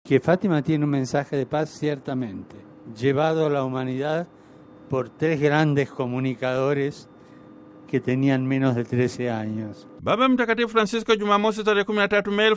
que Fátima tiene un mensaje de paz ciertamente, llevado a la humanidad por tres grandes comunicadores que tenían menos de 13 años. Baba Mtakatifu Francisco Jumamosi tarehe 13 Mei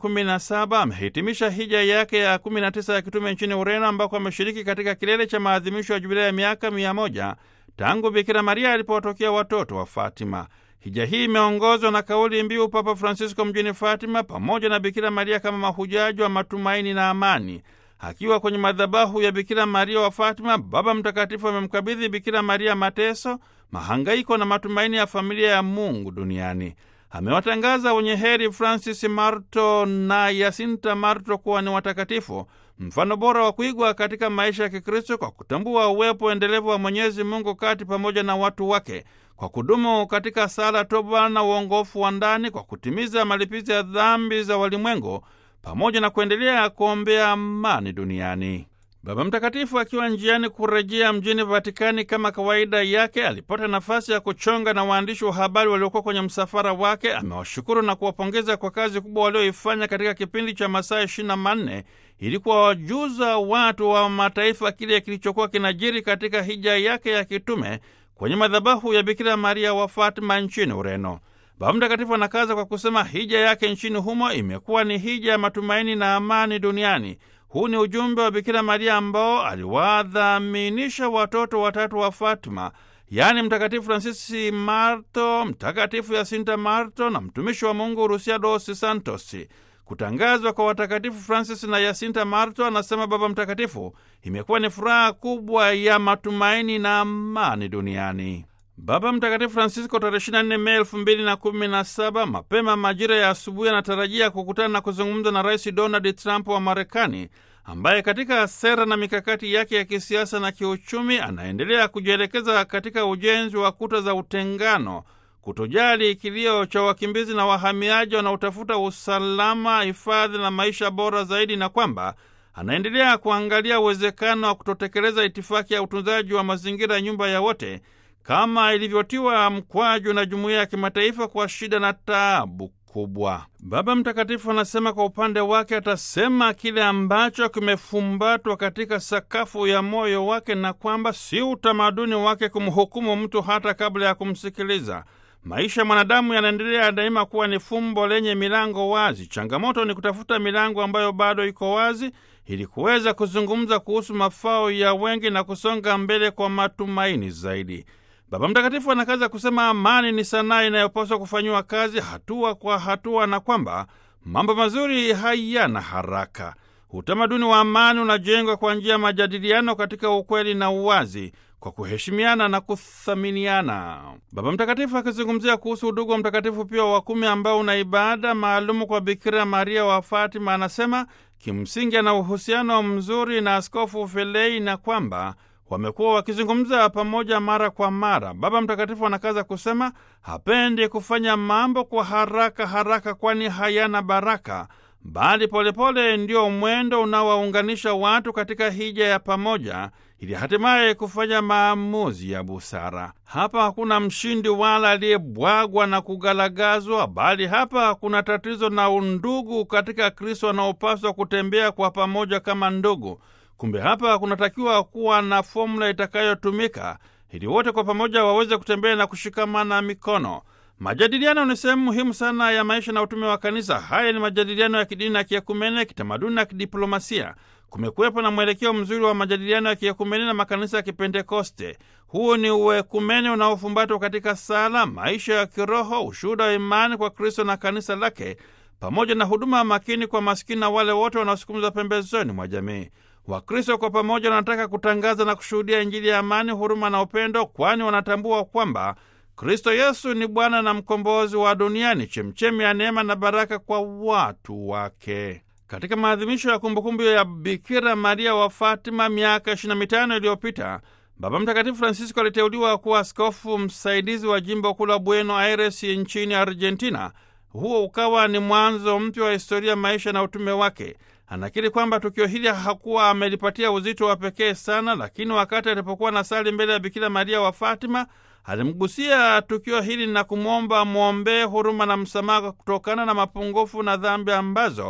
2017 amehitimisha hija yake ya 19 ya kitume nchini Ureno ambako ameshiriki katika kilele cha maadhimisho ya jubilei ya miaka mia moja tangu Bikira Maria alipowatokea watoto wa Fatima. Hija hii imeongozwa na kauli mbiu Papa Francisco mjini Fatima, pamoja na Bikira Maria kama mahujaji wa matumaini na amani. Akiwa kwenye madhabahu ya Bikira Maria wa Fatima, Baba Mtakatifu amemkabidhi Bikira Maria mateso, mahangaiko na matumaini ya familia ya Mungu duniani. Amewatangaza wenye heri Francis Marto na Yasinta Marto kuwa ni watakatifu, mfano bora wa kuigwa katika maisha ya Kikristo, kwa kutambua uwepo endelevu wa Mwenyezi Mungu kati pamoja na watu wake, kwa kudumu katika sala, toba na uongofu wa ndani, kwa kutimiza malipizi ya dhambi za walimwengu pamoja na kuendelea kuombea amani duniani. Baba Mtakatifu akiwa njiani kurejea mjini Vatikani kama kawaida yake, alipata nafasi ya kuchonga na waandishi wa habari waliokuwa kwenye msafara wake. Amewashukuru na kuwapongeza kwa kazi kubwa walioifanya katika kipindi cha masaa ishirini na manne ili kuwajuza watu wa mataifa kile kilichokuwa kinajiri katika hija yake ya kitume kwenye madhabahu ya Bikira Maria wa Fatima nchini Ureno. Baba Mtakatifu anakaza kwa kusema hija yake nchini humo imekuwa ni hija ya matumaini na amani duniani. Huu ni ujumbe wa Bikira Maria ambao aliwadhaminisha watoto watatu wa Fatima, yaani Mtakatifu Fransisi Marto, Mtakatifu Yasinta Marto na mtumishi wa Mungu Rusia dos Santos. Kutangazwa kwa watakatifu Francis na Yasinta Marto, anasema Baba Mtakatifu, imekuwa ni furaha kubwa ya matumaini na amani duniani. Baba Mtakatifu Francisco tarehe 24 Mei elfu mbili na kumi na saba mapema majira ya asubuhi anatarajia kukutana na kuzungumza na Rais Donald Trump wa Marekani, ambaye katika sera na mikakati yake ya kisiasa na kiuchumi anaendelea kujielekeza katika ujenzi wa kuta za utengano, kutojali kilio cha wakimbizi na wahamiaji wanaotafuta usalama, hifadhi na maisha bora zaidi, na kwamba anaendelea kuangalia uwezekano wa kutotekeleza itifaki ya utunzaji wa mazingira, nyumba ya wote kama ilivyotiwa mkwaju na jumuiya ya kimataifa kwa shida na taabu kubwa. Baba Mtakatifu anasema kwa upande wake atasema kile ambacho kimefumbatwa katika sakafu ya moyo wake, na kwamba si utamaduni wake kumhukumu mtu hata kabla ya kumsikiliza. Maisha ya mwanadamu yanaendelea daima kuwa ni fumbo lenye milango wazi. Changamoto ni kutafuta milango ambayo bado iko wazi ili kuweza kuzungumza kuhusu mafao ya wengi na kusonga mbele kwa matumaini zaidi. Baba Mtakatifu anakaza kusema amani ni sanaa inayopaswa kufanyiwa kazi hatua kwa hatua, na kwamba mambo mazuri hayana haraka. Utamaduni wa amani unajengwa kwa njia ya majadiliano katika ukweli na uwazi, kwa kuheshimiana na kuthaminiana. Baba Mtakatifu akizungumzia kuhusu udugu wa Mtakatifu Pio wa Kumi ambao una ibada maalumu kwa Bikira Maria wa Fatima, anasema kimsingi ana uhusiano mzuri na Askofu Felei na kwamba wamekuwa wakizungumza pamoja mara kwa mara. Baba Mtakatifu anakaza kusema hapendi kufanya mambo kwa haraka haraka, kwani hayana baraka, bali polepole ndio mwendo unaowaunganisha watu katika hija ya pamoja, ili hatimaye kufanya maamuzi ya busara. Hapa hakuna mshindi wala aliyebwagwa na kugalagazwa, bali hapa kuna tatizo na undugu katika Kristo wanaopaswa kutembea kwa pamoja kama ndugu. Kumbe hapa kunatakiwa kuwa na fomula itakayotumika ili wote kwa pamoja waweze kutembea na kushikamana mikono. Majadiliano ni sehemu muhimu sana ya maisha na utume wa Kanisa. Haya ni majadiliano ya kidini na kiekumene, kitamaduni na kidiplomasia. Kumekuwepo na mwelekeo mzuri wa majadiliano ya kiekumene na makanisa ya Kipentekoste. Huu ni uekumene unaofumbatwa katika sala, maisha ya kiroho, ushuhuda wa imani kwa Kristo na kanisa lake, pamoja na huduma makini kwa maskini na wale wote wanaosukumizwa pembezoni mwa jamii. Wakristo kwa pamoja wanataka kutangaza na kushuhudia Injili ya amani, huruma na upendo, kwani wanatambua kwamba Kristo Yesu ni Bwana na mkombozi wa duniani, chemchemi ya neema na baraka kwa watu wake. Katika maadhimisho ya kumbukumbu ya Bikira Maria wa Fatima miaka 25 iliyopita, Baba Mtakatifu Francisco aliteuliwa kuwa askofu msaidizi wa jimbo kuu la Buenos Aires nchini Argentina. Huo ukawa ni mwanzo mpya wa historia, maisha na utume wake. Anakiri kwamba tukio hili hakuwa amelipatia uzito wa pekee sana, lakini wakati alipokuwa na sali mbele ya Bikira Maria wa Fatima alimgusia tukio hili na kumwomba mwombee huruma na msamaha kutokana na mapungufu na dhambi ambazo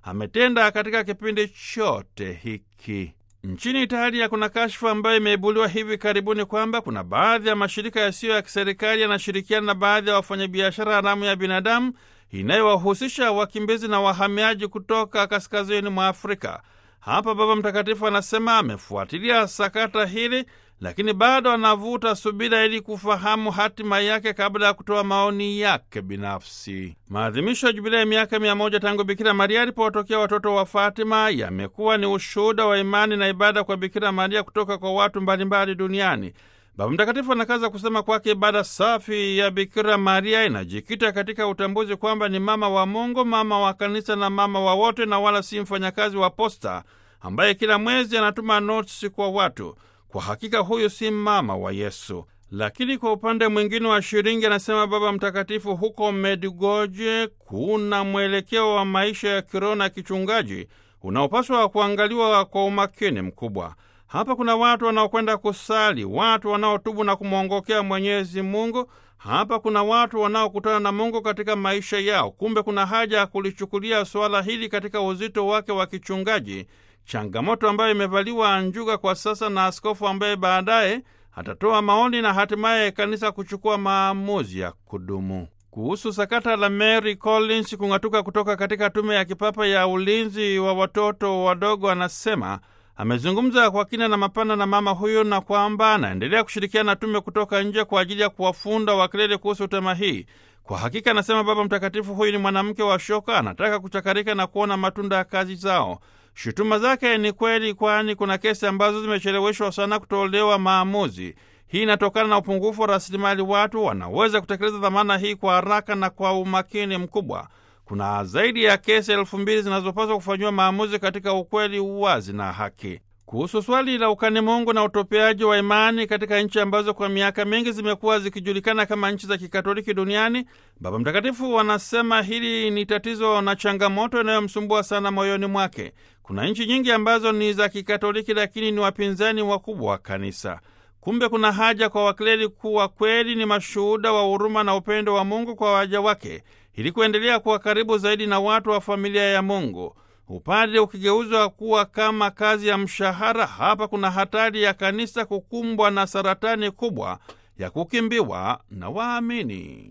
ametenda katika kipindi chote hiki. Nchini Italia kuna kashfa ambayo imeibuliwa hivi karibuni kwamba kuna baadhi ya mashirika yasiyo ya kiserikali yanashirikiana na baadhi ya wafanyabiashara haramu ya binadamu inayowahusisha wakimbizi na wahamiaji kutoka kaskazini mwa Afrika. Hapa Baba Mtakatifu anasema amefuatilia sakata hili, lakini bado anavuta subira ili kufahamu hatima yake kabla ya kutoa maoni yake binafsi. Maadhimisho ya jubilei ya miaka mia moja tangu Bikira Maria alipowatokea watoto wa Fatima yamekuwa ni ushuhuda wa imani na ibada kwa Bikira Maria kutoka kwa watu mbalimbali duniani. Baba Mtakatifu anakaza kusema kwake ibada safi ya Bikira Maria inajikita katika utambuzi kwamba ni mama wa Mungu, mama wa kanisa na mama wa wote, na wala si mfanyakazi wa posta ambaye kila mwezi anatuma notisi kwa watu. Kwa hakika huyu si mama wa Yesu. Lakini kwa upande mwingine wa shilingi, anasema Baba Mtakatifu, huko Medjugorje kuna mwelekeo wa maisha ya kiroho na kichungaji unaopaswa kuangaliwa kwa umakini mkubwa. Hapa kuna watu wanaokwenda kusali, watu wanaotubu na kumwongokea Mwenyezi Mungu. Hapa kuna watu wanaokutana na Mungu katika maisha yao. Kumbe kuna haja ya kulichukulia suala hili katika uzito wake wa kichungaji, changamoto ambayo imevaliwa njuga kwa sasa na askofu ambaye baadaye atatoa maoni na hatimaye kanisa kuchukua maamuzi ya kudumu. Kuhusu sakata la Mary Collins kung'atuka kutoka katika tume ya kipapa ya ulinzi wa watoto wadogo, anasema amezungumza kwa kina na mapana na mama huyo na kwamba anaendelea kushirikiana na tume kutoka nje kwa ajili ya kuwafunda wakilele kuhusu tema hii. Kwa hakika, anasema Baba Mtakatifu, huyu ni mwanamke wa shoka, anataka kuchakarika na kuona matunda ya kazi zao. Shutuma zake ni kweli, kwani kuna kesi ambazo zimecheleweshwa sana kutolewa maamuzi. Hii inatokana na upungufu wa rasilimali watu wanaweza kutekeleza dhamana hii kwa haraka na kwa umakini mkubwa. Kuna zaidi ya kesi elfu mbili zinazopaswa kufanyiwa maamuzi katika ukweli, uwazi na haki. Kuhusu swali la ukani Mungu na utopeaji wa imani katika nchi ambazo kwa miaka mingi zimekuwa zikijulikana kama nchi za kikatoliki duniani, Baba Mtakatifu wanasema hili ni tatizo na changamoto inayomsumbua sana moyoni mwake. Kuna nchi nyingi ambazo ni za kikatoliki, lakini ni wapinzani wakubwa wa kanisa. Kumbe kuna haja kwa wakleri kuwa kweli ni mashuhuda wa huruma na upendo wa Mungu kwa waja wake ili kuendelea kuwa karibu zaidi na watu wa familia ya Mungu. Upadre ukigeuzwa kuwa kama kazi ya mshahara, hapa kuna hatari ya kanisa kukumbwa na saratani kubwa ya kukimbiwa na waamini.